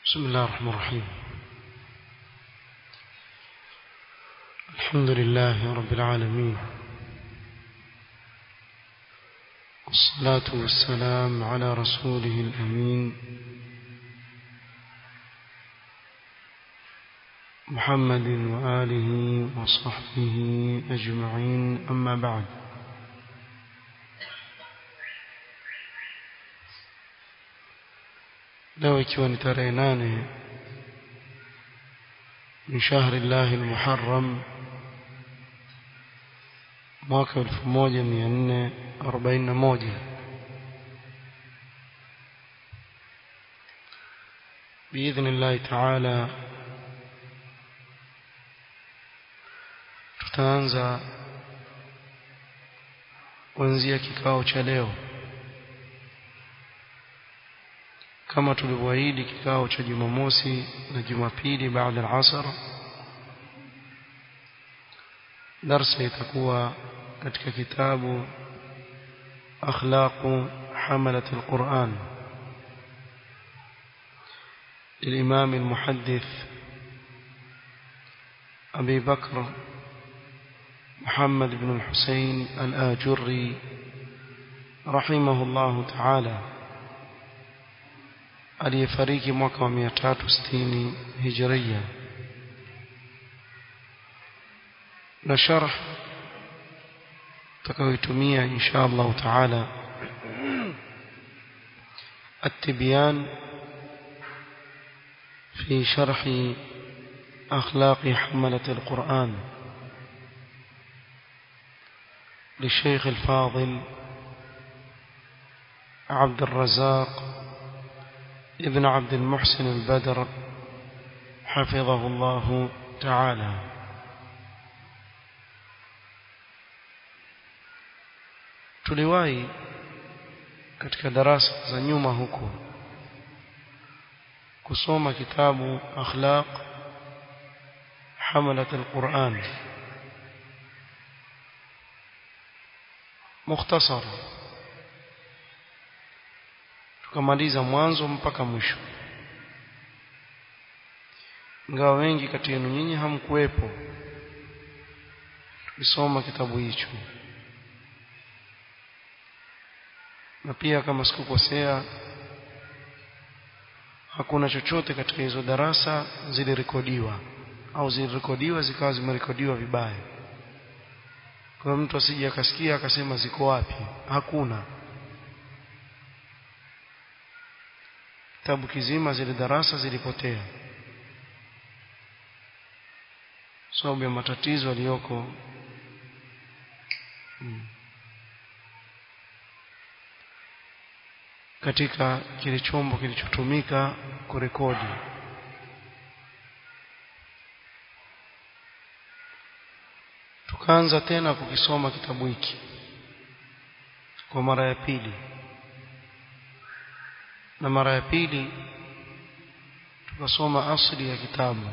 بسم الله الرحمن الرحيم الحمد لله رب العالمين والصلاة والسلام على رسوله الأمين محمد وآله وصحبه أجمعين أما بعد leo ikiwa ni tarehe nane min shahri llahi lmuharram mwaka elfu moja mia nne arobaini na moja biidhni llahi taala tutaanza kuanzia kikao cha leo kama tulivyoahidi kikao cha Jumamosi na Jumapili baada ya asr darsa itakuwa katika kitabu akhlaqu hamalat alquran للإمام المحدث أبي بكر محمد بن الحسين الآجري رحمه الله تعالى aliyefariki mwaka wa 360 hijria na sharh tutakayoitumia insha Allah taala التبيان في شرح أخلاق حملة القرآن للشيخ الفاضل عبد الرزاق ابن عبد المحسن البدر حفظه الله تعالى tuliwahi katika darasa za nyuma huko kusoma kitabu akhlaq hamalat alquran mukhtasar tukamaliza mwanzo mpaka mwisho ingawa wengi kati yenu nyinyi hamkuwepo tukisoma kitabu hicho na pia kama sikukosea hakuna chochote katika hizo darasa zilirekodiwa au zilirekodiwa zikawa zimerekodiwa vibaya kwa mtu asije akasikia akasema ziko wapi hakuna kitabu kizima zile darasa zilipotea sababu ya matatizo aliyoko hmm. katika kile chombo kilichotumika kurekodi tukaanza tena kukisoma kitabu hiki kwa mara ya pili na mara ya pili tukasoma asli ya kitabu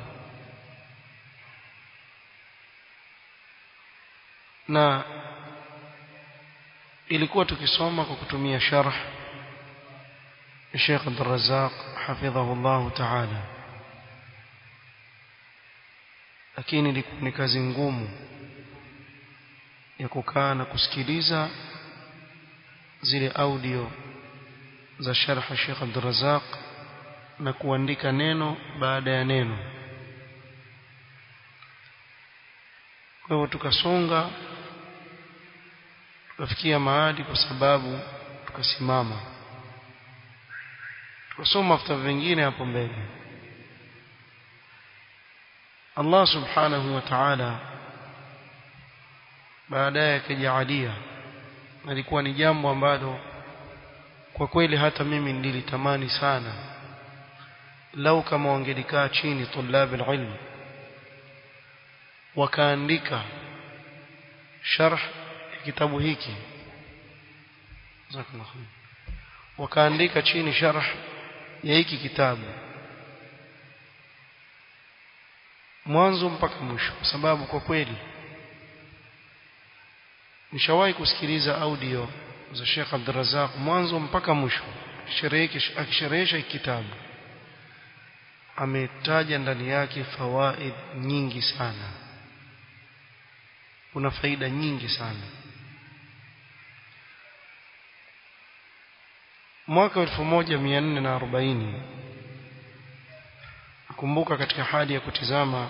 na ilikuwa tukisoma kwa kutumia sharh Sheikh Abdul Razzaq hafidhahu Allah Ta'ala lakini ilikuwa ni kazi ngumu ya kukaa na kusikiliza zile audio za sharh Sheikh Abdul Razzaq na kuandika neno baada ya neno kwa hivyo tukasonga tukafikia mahali kwa sababu tukasimama tukasoma vitabu vingine hapo mbele Allah subhanahu wa ta'ala baadaye akajaalia alikuwa ni jambo ambalo kwa kweli hata mimi nilitamani sana lau kama wangelikaa chini tulabi ilm wakaandika sharh ya kitabu hiki wakaandika chini sharh ya hiki kitabu mwanzo mpaka mwisho kwa sababu kwa kweli nishawahi kusikiliza audio za Sheikh Abdurrazzaq mwanzo mpaka mwisho akisherehesha kitabu ametaja ndani yake fawaid nyingi sana kuna faida nyingi sana mwaka 1440 nakumbuka katika hali ya kutizama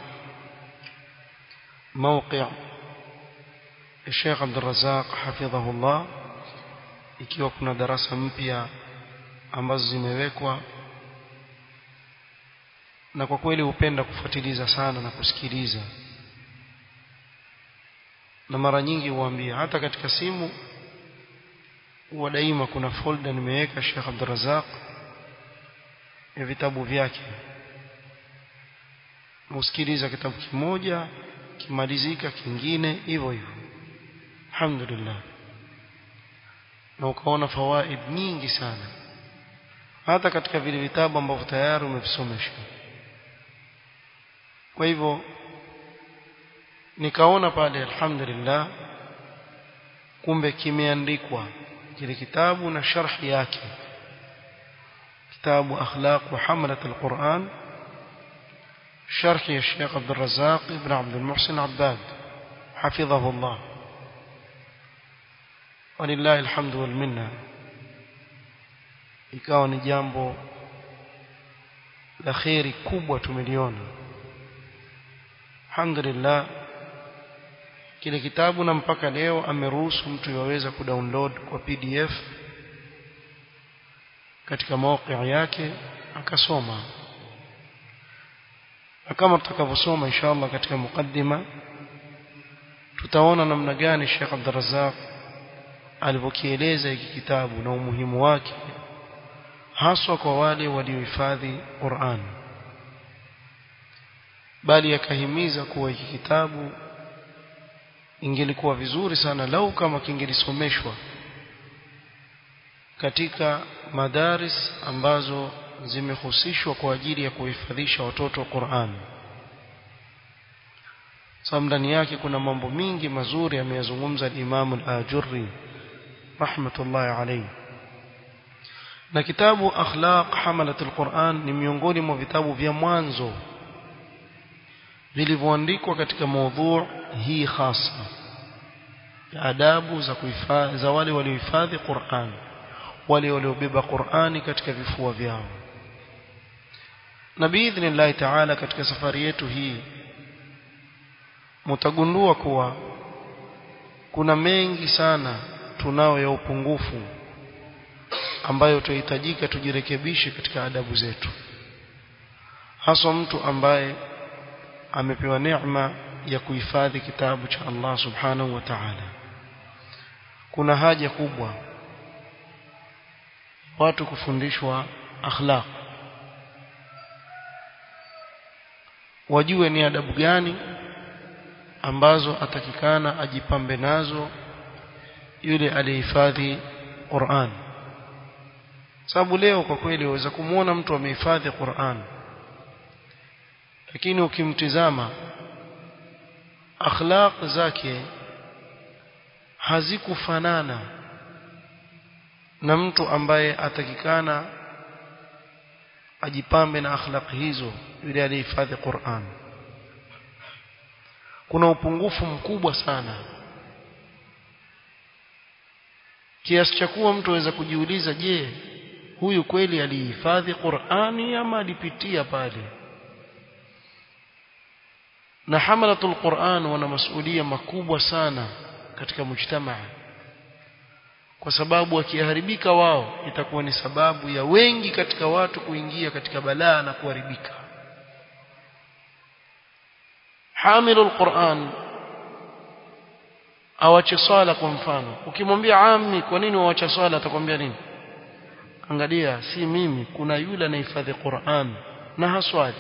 موقع الشيخ عبد الرزاق حفظه الله ikiwa kuna darasa mpya ambazo zimewekwa na kwa kweli hupenda kufuatiliza sana na kusikiliza na mara nyingi huambia hata katika simu huwa daima kuna folder nimeweka Sheikh Abdul Razak ya vitabu vyake usikiliza kitabu kimoja kimalizika kingine hivyo hivyo alhamdulillah na ukaona fawaid nyingi sana hata katika vile vitabu ambavyo tayari umevisomesha kwa hivyo nikaona pale alhamdulillah kumbe kimeandikwa kile kitabu na sharhi yake kitabu akhlaq wa hamalat alquran شرح الشيخ عبد الرزاق بن عبد المحسن عباد حفظه الله ولله الحمد والمنه ikawa ni jambo la kheri kubwa tumeliona alhamdulillah kile kitabu na mpaka leo ameruhusu mtu yaweza kudownload kwa pdf katika mawqi yake akasoma na kama tutakavyosoma inshallah katika mukaddima tutaona namna gani Sheikh Abdul Razzaq alivyokieleza hiki kitabu na umuhimu wake haswa kwa wale waliohifadhi Qur'an bali akahimiza kuwa hiki kitabu ingelikuwa vizuri sana lau kama kingelisomeshwa katika madaris ambazo zimehusishwa kwa ajili ya kuhifadhisha watoto wa Qur'an sababu ndani yake kuna mambo mingi mazuri ameyazungumza Imam al-Ajurri rahmatullahi alayhi na kitabu akhlaq hamalat al-Qur'an ni miongoni mwa vitabu vya mwanzo vilivyoandikwa katika maudhu hii hasa adabu za kuhifadhi za wale waliohifadhi Qur'an wale waliobeba Qur'ani katika vifua vyao na biidhnillahi ta'ala katika safari yetu hii mtagundua kuwa kuna mengi sana tunao ya upungufu ambayo tuhitajika tujirekebishe katika adabu zetu haswa mtu ambaye amepewa neema ya kuhifadhi kitabu cha Allah subhanahu wa ta'ala kuna haja kubwa watu kufundishwa akhlaq wajue ni adabu gani ambazo atakikana ajipambe nazo yule aliyehifadhi Qur'an sababu leo kwa kweli waweza kumuona mtu amehifadhi Qur'an lakini ukimtizama akhlaq zake hazikufanana na mtu ambaye atakikana ajipambe na akhlaq hizo yule aliyehifadhi Qur'an kuna upungufu mkubwa sana kiasi cha kuwa mtu aweza kujiuliza je huyu kweli alihifadhi Qur'ani ama alipitia pale na hamalatul Qur'an wana masuhulia makubwa sana katika mujtamaa kwa sababu wakiharibika wao itakuwa ni sababu ya wengi katika watu kuingia katika balaa na kuharibika hamilul Qur'an awache swala kwa mfano ukimwambia ammi kwa nini waacha swala atakwambia nini angalia si mimi kuna yule anahifadhi Qur'an na haswali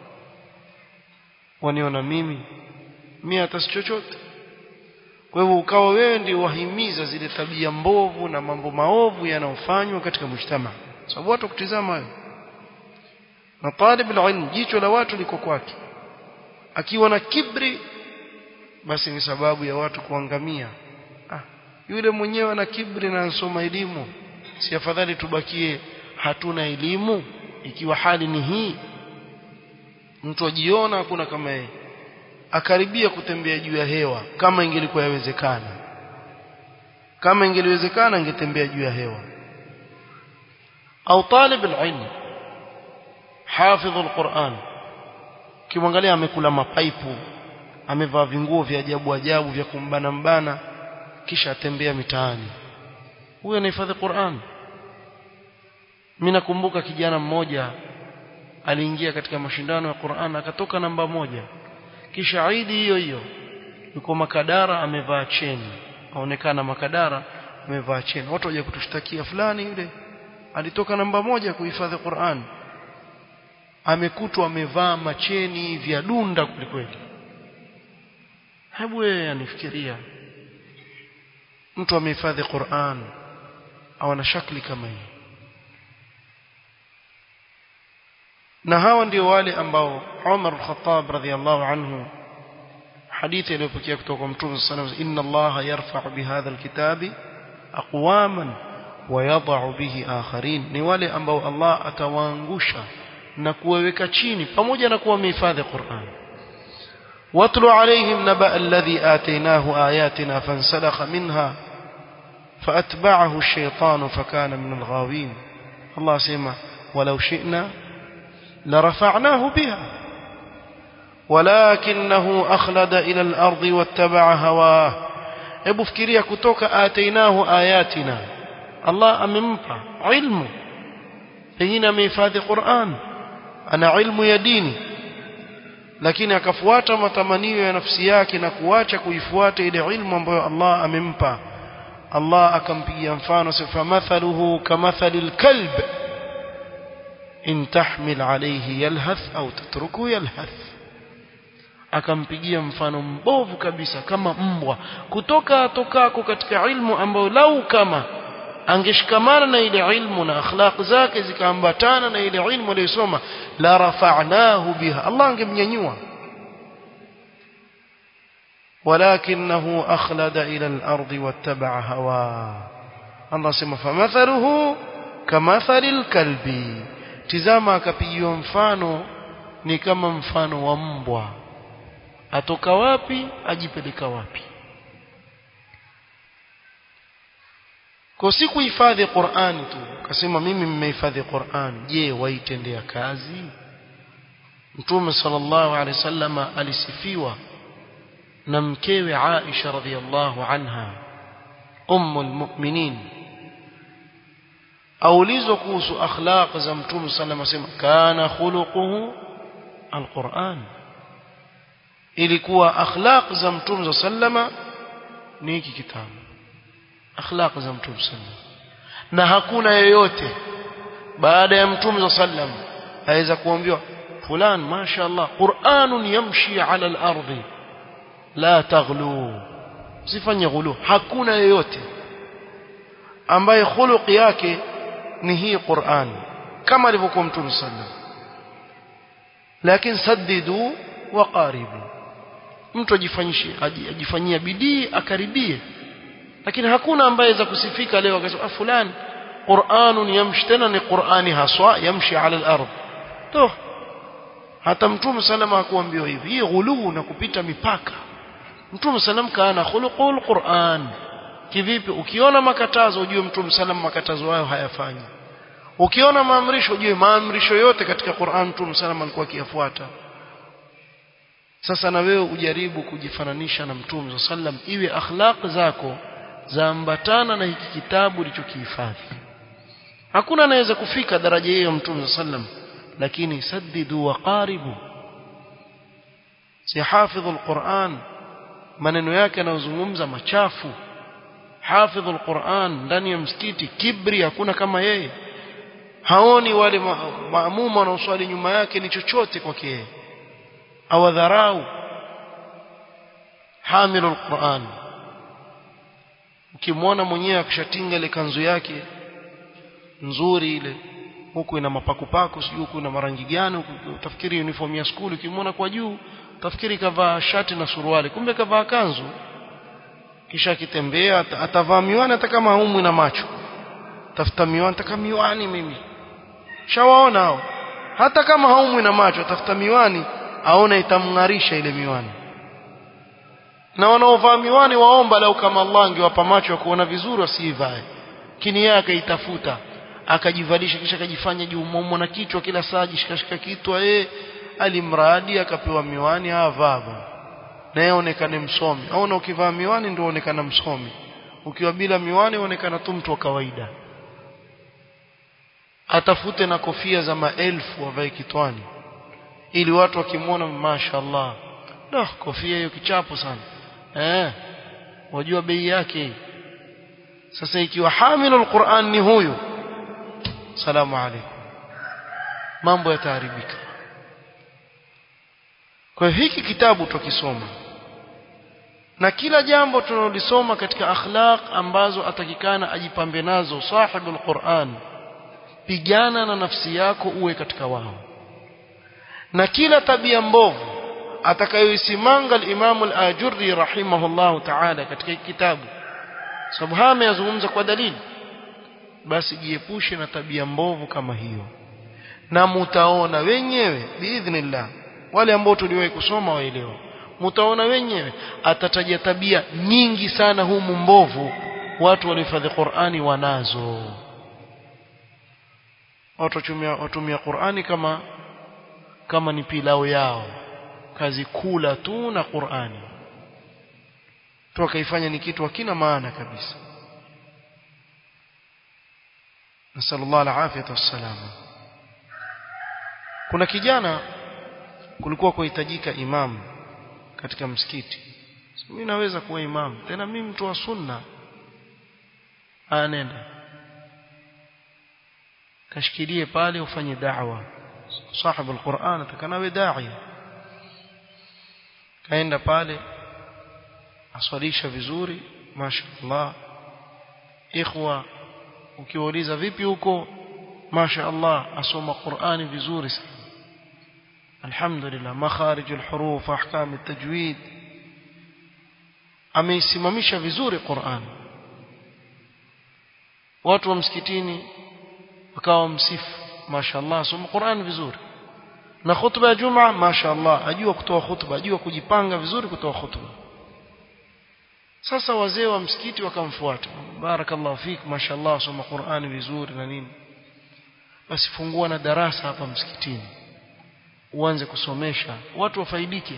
waniona mimi mimi hata si chochote kwa hivyo ukawa wewe ndio wahimiza zile tabia mbovu na mambo maovu yanayofanywa katika mshtama sababu watu kutizama hayo na talib ilm jicho la watu liko kwake akiwa na kibri basi ni sababu ya watu kuangamia ah, yule mwenyewe ana kibri na ansoma elimu si afadhali tubakie hatuna elimu ikiwa hali ni hii mtu ajiona hakuna kama yeye akaribia kutembea juu ya hewa kama ingelikuwa yawezekana kama ingeliwezekana angetembea juu ya hewa au talib alilm hafidh alquran kimwangalia amekula mapaipu amevaa vinguo vya ajabu ajabu vya kumbana mbana kisha atembea mitaani huyo anahifadhi Qur'an mimi nakumbuka kijana mmoja aliingia katika mashindano ya Qur'an akatoka namba moja kisha Eid hiyo hiyo yuko Makadara amevaa cheni aonekana Makadara amevaa cheni watu waje kutushtakia fulani yule alitoka namba moja kuhifadhi Qur'an amekutwa amevaa macheni vya dunda kwelikweli hebu wewe anifikiria mtu amehifadhi Qur'an au ana shakli kama hii na hawa ndio wale ambao Umar al-Khattab radhiyallahu anhu hadithi iliyopokea kutoka kwa Mtume sallallahu alayhi wasallam inna Allah yarfa'u bihadha al-kitabi aqwaman wa yadh'u bihi akharin ni wale ambao Allah atawaangusha na kuwaweka chini pamoja na kuwa wamehifadhi Qur'an واتل عليهم نبأ الذي آتيناه آياتنا فانسلخ منها فأتبعه الشيطان فكان من الغاوين الله سيما ولو شئنا لرفعناه بها ولكنه أخلد إلى الأرض واتبع هواه hebu fikiria kutoka atainahu ayatina Allah amempa ilmu pengine amehifadhi Qur'an ana ilmu ya dini lakini akafuata matamanio ya nafsi yake na kuacha kuifuata ile ilmu ambayo Allah amempa Allah akampigia mfano sifa mathaluhu kamathali alkalb in tahmil alayhi yalhath au tatruku yalhath akampigia mfano mbovu kabisa kama mbwa kutoka atokako katika ilmu ambayo lau kama angeshikamana na ile ilmu na akhlaq zake zikaambatana na ile ilmu aliyosoma la rafa'nahu biha Allah angemnyanyua ولكنه أخلد إلى الأرض واتبع هواه الله سمى فمثله كمثل الكلب تزاما akapigiwa mfano ni kama mfano wa mbwa atoka wapi ajipeleka wapi kwa si kuhifadhi Qur'an tu kasema mimi mmehifadhi Qur'an je waitendea kazi Mtume sallallahu alaihi wasallam alisifiwa na mkewe Aisha radhiallahu anha ummul mu'minin aulizwa kuhusu akhlaq za Mtume sallallahu alaihi wasallam kana khuluquhu alquran ilikuwa akhlaq za Mtume sallama ni hiki kitabu akhlaq za Mtume sallam na hakuna yeyote baada ya Mtume sallam aweza kuambiwa fulan mashaallah Qur'anun yamshi ala al-ardi la taghlu usifanye ghulu hakuna yeyote ambaye khuluq yake ni hii Qur'an kama alivyokuwa Mtume sallam lakini saddidu wa qaribu mtu ajifanyishie ajifanyia bidii akaribie lakini hakuna ambaye za kusifika leo akasema fulani Qur'anun yamshi tena ni Qur'ani haswa yamshi ala al-ard to hata mtume salama hakuambiwa hivi hii ghuluu na kupita mipaka mtume salam kana khuluqul Qur'an kivipi ukiona makatazo ujue mtume salam makatazo hayo hayafanyi ukiona maamrisho ujue maamrisho yote katika Qur'an mtume salam alikuwa akiyafuata sasa na wewe ujaribu kujifananisha na mtume sallam iwe akhlaq zako zaambatana na hiki kitabu ulichokihifadhi hakuna anaweza kufika daraja hiyo mtume sallam lakini saddidu wa qaribu si hafidhu alquran maneno yake yanayozungumza machafu hafidhu alquran ndani ya msikiti kibri hakuna kama yeye haoni wale maamuma wanaoswali nyuma yake ni chochote kwake yeye awadharau hamilu alquran ukimwona mwenyewe akishatinga ile kanzu yake nzuri ile huku ina mapakupaku sijui huku ina marangi gani huku utafikiri uniform ya skuli ukimwona kwa juu utafikiri kavaa shati na suruali kumbe kavaa kanzu kisha akitembea atavaa miwani hata kama haumwi na macho tafuta miwani taka miwani mimi shawaona hao hata kama haumwi na macho atafuta miwani aone itamng'arisha ile miwani na wanaovaa miwani waomba lau kama Allah angewapa macho ya kuona vizuri wasiivae lakini yeye akaitafuta akajivalisha kisha akajifanya juumomo na kichwa kila saa jishikashika kitwa eh alimradi akapewa miwani avaa na yeye onekane msomi aona ukivaa miwani ndio onekana msomi ukiwa bila miwani onekana tu mtu wa kawaida atafute na kofia za maelfu avae kitwani ili watu wakimwona mashaallah da kofia hiyo kichapo sana eh wajua bei yake sasa ikiwa hamilu alquran ni huyu salamu alaykum mambo yataharibika kwa hiki kitabu tukisoma na kila jambo tunalolisoma katika akhlaq ambazo atakikana ajipambe nazo sahibul Qur'an pigana na nafsi yako uwe katika wao na kila tabia mbovu atakayoisimanga al-Imam al-Ajurri rahimahullahu ta'ala katika kitabu sababu haya ameyazungumza kwa dalili basi jiepushe na tabia mbovu kama hiyo na mutaona wenyewe biidhnillah wale ambao tuliwahi kusoma waelewa mtaona wenyewe atataja tabia nyingi sana humu mbovu watu walihifadhi Qur'ani wanazo watu watumia watumia Qur'ani kama kama ni pilao yao kazi kula tu na Qur'ani tu akaifanya ni kitu hakina maana kabisa nasallallahu alafiyata wassalama kuna kijana kulikuwa kuhitajika imamu katika msikiti mimi naweza kuwa imamu tena mimi mtu wa sunna anenda kashikilie pale ufanye da'wa sahibu alquran atakanawe da'i kaenda pale aswalisha vizuri mashaallah ikhwa ukiwauliza vipi huko mashaallah asoma qurani vizuri sana alhamdulillah makharij alhuruf ahkam altajwid ameisimamisha vizuri Qur'an watu wa msikitini wakawa msifu mashaallah asoma Qur'an vizuri na khutba ya Juma mashaallah ajua kutoa khutba ajua kujipanga vizuri kutoa khutba sasa wazee wa msikiti wakamfuata barakallahu fik mashaallah asoma Qur'an vizuri na nini basi fungua na darasa hapa msikitini uanze kusomesha watu wafaidike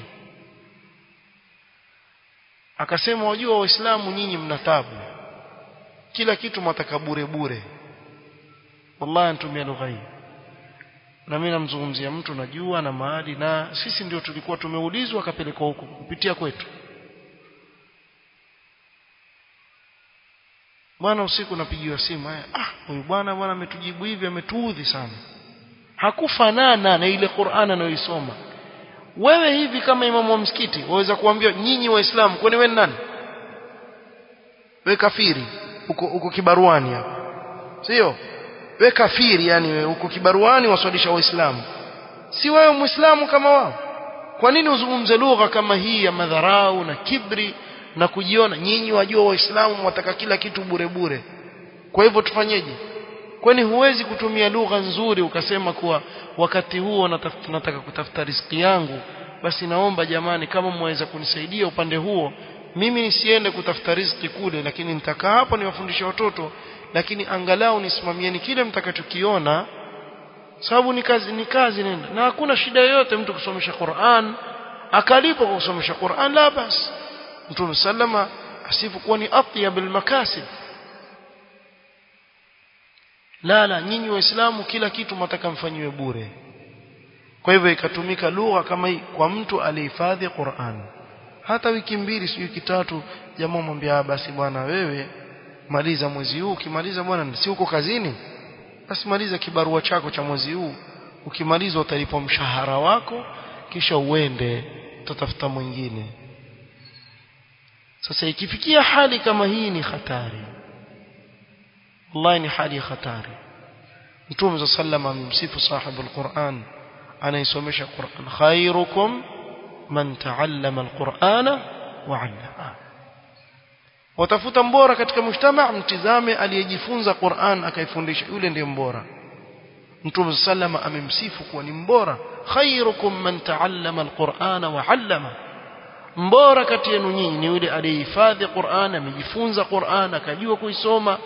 akasema wajua waislamu nyinyi mna tabu kila kitu mwataka bure bure wallahi anatumia lugha hii na mimi namzungumzia mtu najua na mahali na sisi ndio tulikuwa tumeulizwa akapelekwa huko kupitia kwetu bwana usiku napigiwa simu haya ah huyu bwana bwana ametujibu hivi ametuudhi sana hakufanana na ile Qur'an anayoisoma wewe hivi kama imamu wa msikiti waweza kuambia nyinyi waislamu kwani wewe nani wewe kafiri uko uko kibaruani hapo sio wewe kafiri yani wewe uko kibaruani waswalisha waislamu si wewe muislamu kama wao kwa nini uzungumze lugha kama hii ya madharau na kibri na kujiona nyinyi wajua waislamu mwataka kila kitu bure bure kwa hivyo tufanyeje kwani huwezi kutumia lugha nzuri ukasema kuwa wakati huo nataka kutafuta riziki yangu basi naomba jamani kama mwaweza kunisaidia upande huo mimi nisiende kutafuta riziki kule lakini nitakaa hapa niwafundishe watoto lakini angalau nisimamieni kile mtakachokiona sababu ni kazi ni kazi nenda na hakuna shida yoyote mtu kusomesha Qur'an akalipo kwa kusomesha Qur'an la basi Mtume sallama asifu kuwa ni atyabul makasib la la nyinyi waislamu kila kitu mtaka mfanyiwe bure kwa hivyo ikatumika lugha kama hii kwa mtu alihifadhi Qur'an hata wiki mbili sio wiki tatu jamaa mwambia basi bwana wewe maliza mwezi huu ukimaliza bwana si uko kazini basi maliza kibarua chako cha mwezi huu ukimaliza utalipwa mshahara wako kisha uende utatafuta mwingine sasa ikifikia hali kama hii ni hatari wallahi ni hali hatari mtume sallallahu amemsifu sahibu alquran anaisomesha Qur'an khairukum man ta'allama alqur'ana wa 'allama watafuta mbora katika mujtama mtizame aliyejifunza Qur'an akaifundisha yule ndiye mbora Mtume sallama amemsifu kuwa ni mbora khairukum man ta'allama alqur'ana wa 'allama mbora kati yenu nyinyi ni yule aliyehifadhi Qur'an amejifunza Qur'an akajua kuisoma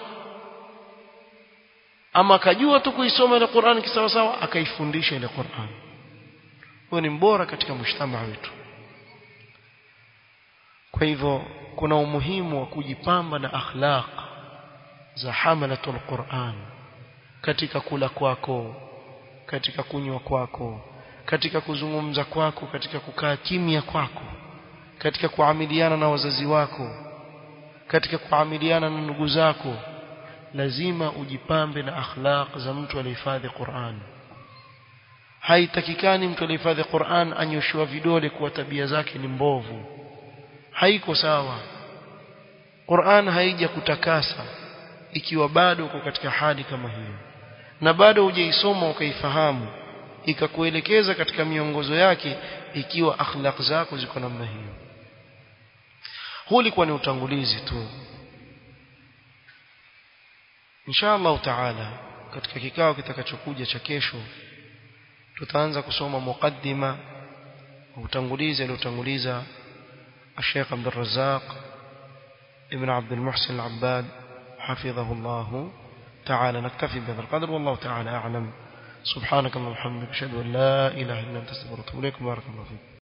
ama akajua tu kuisoma ile Qur'an kisawa sawa akaifundisha ile Qur'an huyo ni mbora katika mshtama wetu kwa hivyo kuna umuhimu wa kujipamba na akhlaq za hamalatul Qur'an katika kula kwako katika kunywa kwako katika kuzungumza kwako katika kukaa kimya kwako katika kuamiliana na wazazi wako katika kuamiliana na ndugu zako lazima ujipambe na akhlaq za mtu aliyehifadhi Qur'an haitakikani mtu aliyehifadhi Qur'an anyoshwa vidole kuwa tabia zake ni mbovu haiko sawa Qur'an haija kutakasa ikiwa bado uko katika hali kama hiyo na bado hujaisoma ukaifahamu ikakuelekeza katika miongozo yake ikiwa akhlaq zako ziko namna hiyo huu ulikuwa ni utangulizi tu insha Allah taala katika kikao kitakachokuja cha kesho tutaanza kusoma muqaddima utangulizi aliotanguliza الشيخ عبد الرزاق ابن عبد المحسن العباد حفظه الله تعالى نكتفي بهذا القدر والله تعالى أعلم سبحانك اللهم وبحمدك أشهد أن لا إله إلا أنت استغفرك وأتوب إليك بارك الله فيك